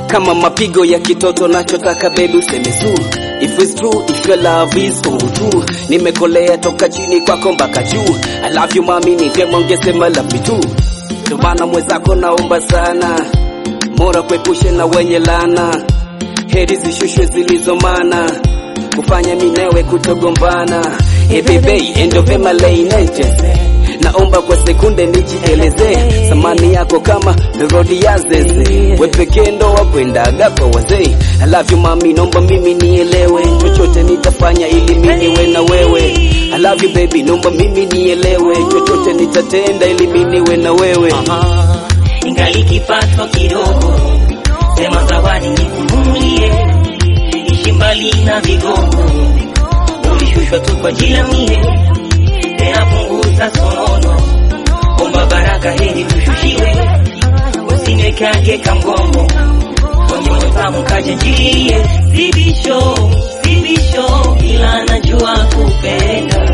kama mapigo ya kitoto, nachotaka baby useme su If it's true, if your love is all true Nimekolea toka chini kwako mpaka juu I love you mami, ni vyema ungesema love me too Ndio maana mwenzako naomba sana Mora kuepushe na wenye lana Heri zishushwe zilizomana Kufanya minewe kutogombana Hey baby, endo vema leinetese Naomba kwa sekunde nijieleze Samani yako kama melodi ya zeze We pekee ndo wakwendaga kwa wazee I love you mami, nomba mimi nielewe Chochote nitafanya ili mimi niwe na wewe I love you baby, nomba mimi nielewe Chochote nitatenda ili mimi niwe na wewe ingali kipato kidogo, sema zawadi nikununulie, ishi mbali na vigogo, ulishushwa tu kwa ajili ya mie, tena punguza sonono, omba baraka heri tushushiwe, usinwekage kamgongo kwenye moyo tamu kaja njie, sibisho sibisho, ila najua kupenda,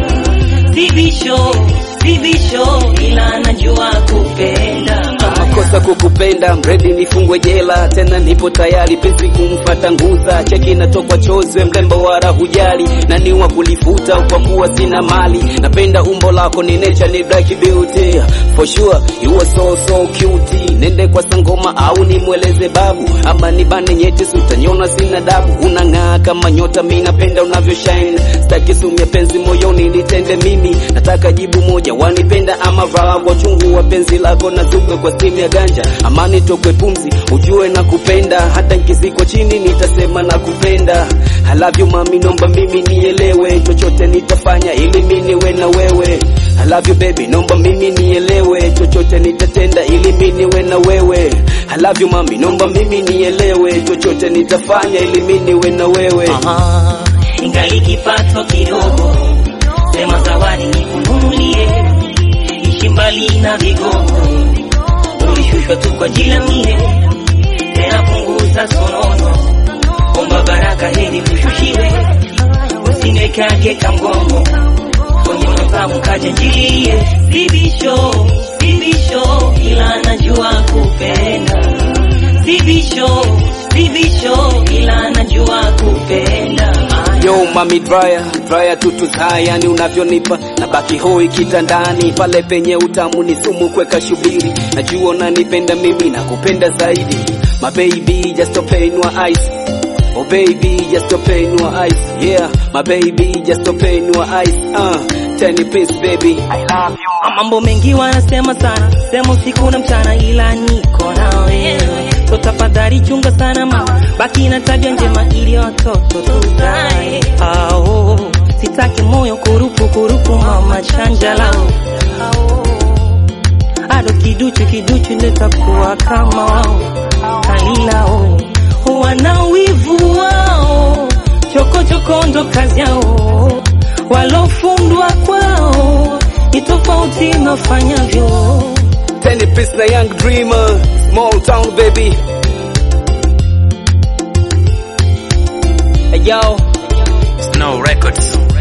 sibisho sibisho, ila najua kupenda makosa kukupenda mredi nifungwe jela tena nipo tayari pesi kumfata nguza cheki natokwa chozwe mlembo wala hujali na ni wa kulifuta kwa kuwa sina mali napenda umbo lako ni nature ni black beauty for sure you are so so cute nende kwa sangoma au nimweleze babu ama nibane nyeti sutanyona sina dabu unang'aa kama nyota mi napenda unavyo shine staki sumia penzi moyoni nitende mimi nataka jibu moja wanipenda ama vala kwa chungu wa penzi lako na zuga kwa simu ya ganja amani tokwe pumzi ujue na kupenda hata nkiziko chini nitasema na kupenda I love you mami nomba mimi nielewe chochote nitafanya ili mimi niwe na wewe I love you baby nomba mimi nielewe chochote nitatenda ili mimi niwe na wewe I love you mami nomba mimi nielewe chochote nitafanya ili mimi niwe na wewe Aha, ingali kipato kidogo, sema zawadi nikununulie, ishi mbali na vigogo, ulishushwa tu kwa ajili ya mie, tena punguza sonono, omba baraka heri tushushiwe, usinwekage kamgongo kwenye mtamu kaja njie, sibisho sibisho, ila najua kupenda, sibisho sibisho, ila najua kupenda Yo mami dryer, dryer tutu yani unavyonipa na baki hoi kitandani pale penye utamu ni sumu kweka shubiri najua unanipenda mimi na kupenda zaidi my baby just open your eyes oh baby just open your eyes yeah my baby just open your eyes uh tell me please baby I love you Mambo mengi wanasema sana, sema usiku na mchana, ila niko na wewe. So tafadhali chunga sana mama, baki na tabia njema ili watoto tuzae. Ao, sitaki moyo kurupu kurupu mama chanja lao. Ado kiduchu kiduchu nitakuwa kama wao, kalilao wana wivu wao, choko choko ndo kazi yao, walofundwa kwao ni tofauti na fanyavyo. tell me please na young dreamer small town baby Yo, Snow Records.